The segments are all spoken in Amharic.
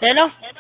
ሄሎ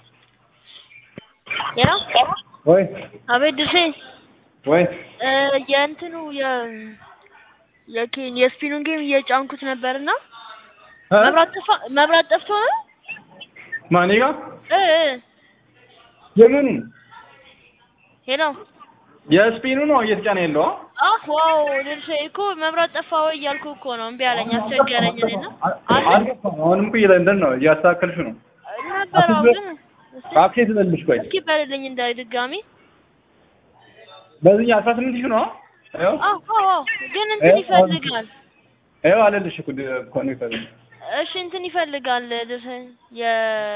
ሄሎ ወይ አቤት ድርሴ ወይ እ የእንትኑ የ የኬን የስፒኑን ጌም እየጫንኩት ነበርና እ? መብራት ጠፋ መብራት ጠፍቶ ነው ማን ጋ እ እ የምኑ ሄሎ የስፒኑ ነው እየተጫነ ያለው አ? አህ ዋው ድርሴ እኮ መብራት ጠፋ ወይ እያልኩ እኮ ነው እምቢ አለኝ አስቸገረኝ እኔና አለ አልገባም። አሁንም እኮ እየለንደን ነው እያስተካከልሽ ነው። ነበር አዎ ግን እስኪ አፕዴት ልልሽ ቆይ እስኪ በልልኝ እንዳይ ድጋሚ በዚህ አስራ ስምንት ሺህ ነው ይኸው አዎ አዎ ግን እንትን ይፈልጋል ይኸው አለልሽ እኮ ኮኔክተር እሺ እንትን ይፈልጋል ድርሴ የ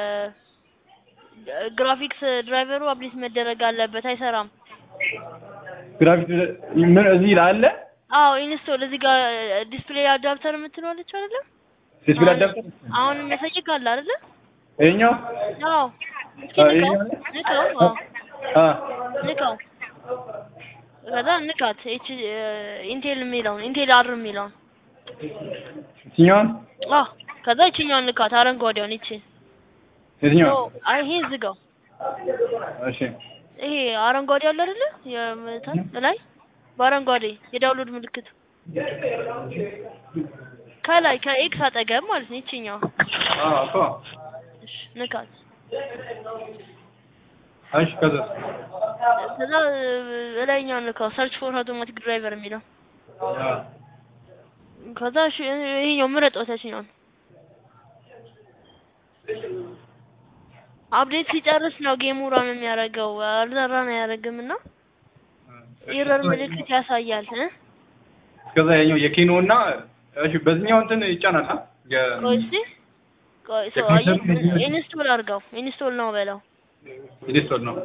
ግራፊክስ ድራይቨሩ አፕዴት መደረግ አለበት አይሰራም ግራፊክ ምን እዚህ ላይ አለ አዎ ኢንስቶል እዚህ ጋር ዲስፕሌይ አዳፕተር የምትለዋለች አይደለ ዲስፕሌይ አዳፕተር አሁን የሚያሳይህ ካለ አይደለ ይኸኛው አዎ እስኪ አዎ፣ ንካው ይሄኛው ንካው አዎ አ ንካው ከዛ ንካት ኤች ኢንቴል የሚለውን ኢንቴል አር የሚለውን የትኛውን አዎ ከዛ ይችኛውን ንካት አረንጓዴውን ይቺ የትኛው አይ ይሄ ዝጋው እሺ ይሄ አረንጓዴ አለ አይደለ የምታል ላይ በአረንጓዴ የዳውንሎድ ምልክት ከላይ ከኤክስ አጠገብ ማለት ነው ይችኛው አ እኮ እሺ ንካት እሺ ከዛ ከዛ እላይኛውን ንካው ሰርች ፎር አውቶማቲክ ድራይቨር የሚለው ከዛ እሺ ይሄኛው ምረጠው ታችኛውን አፕዴት ሲጨርስ ነው ጌሙ ራን የሚያደርገው አልራን አያደርግም እና ኤረር ምልክት ያሳያል እ ከዛ ያኛው የኬኖ እና እሺ በዚህኛው እንትን ይጫናል አ የ ቆይ እስኪ ቆይ ሰው ኢንስቶል አድርገው ኢንስቶል ነው በለው ኢንስቶል ነው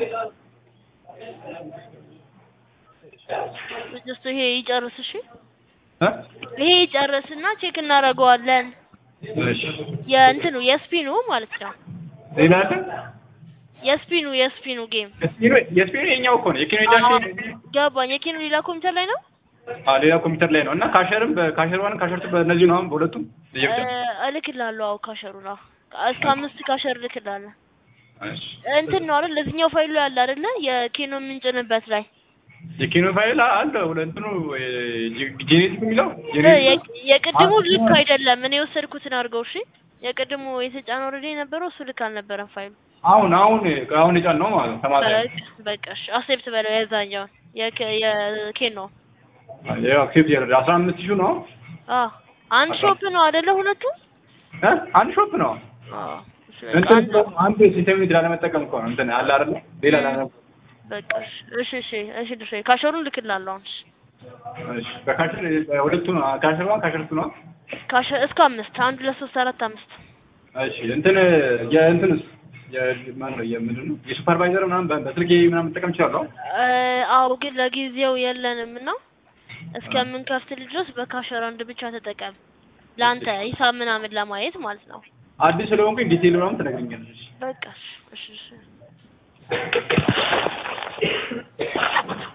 ጀስት ይሄ ይጨርስ እሺ እ ይሄ ይጨርስና ቼክ እናደርገዋለን እሺ የእንትኑ የስፒኑ ማለት ነው ሌላ አለ የስፒኑ የስፒኑ ጌም የስፒኑ የስፒኑ የኛው እኮ ነው የኬኖ ጃክ ገባኝ የኬኑ ሌላ ኮምፒውተር ላይ ነው አ ሌላ ኮምፒውተር ላይ ነው እና ካሸርም በካሸር ዋን ካሸር ቱ በእነዚህ ነው አሁን በሁለቱም ለየብቻ እ እልክልሃለሁ አዎ ካሸሩ ነው እስከ አምስት ካሸር እልክልሃለሁ እሺ እንትን ነው አይደል ለዚህኛው ፋይሉ ያለ አይደለ የኬኖ የምንጭንበት ላይ የኬኖ ፋይል አለ ሁለ እንትኑ ጄኔቲክ የሚለው እ ጄኔቲክ የ- የቅድሙ ልክ አይደለም እኔ የወሰድኩትን አድርገው እሺ የቅድሙ የተጫነው ኦልሬዲ የነበረው እሱ ልክ አልነበረም ፋይሉ አሁን አሁን አሁን የጫን ነው ማለት ነው ተማሪ በቃ በቃ እሺ አክሴፕት በለው የዛኛውን የኬ- የኬኖ ያው አክሴፕት ያደረገ አስራ አምስት ሺህ ነው አዎ አንድ ሾፕ ነው አይደለ ሁለቱም እ አንድ ሾፕ ነው አዎ እሺ በቃ እንትን አንድ አንድ ሲስተም ላለመጠቀም እኮ ነው እንትን አለ አይደለ ሌላ ላለ በቃ እሺ እሺ እሺ እሺ ድርሻ ካሸሩን ልክላለሁ አሁን እሺ እሺ በካሸር ሁለቱ ነው ካሸር ዋን ካሸር ቱ ነው ካሸ እስከ አምስት አንድ ሁለት ሶስት አራት አምስት እሺ እንትን የእንትንስ የማን ነው የምንድን ነው የሱፐርቫይዘር ምናምን በ- በስልኬ ምናምን መጠቀም እችላለሁ እ አዎ ግን ለጊዜው የለንም እና እስከምንከፍትል ድረስ በካሸር አንድ ብቻ ተጠቀም ለአንተ ሂሳብ ምናምን ለማየት ማለት ነው አዲስ ስለሆንኩኝ ዲቴይል ምናምን ትነግሪኛለሽ በቃ እሺ እሺ እሺ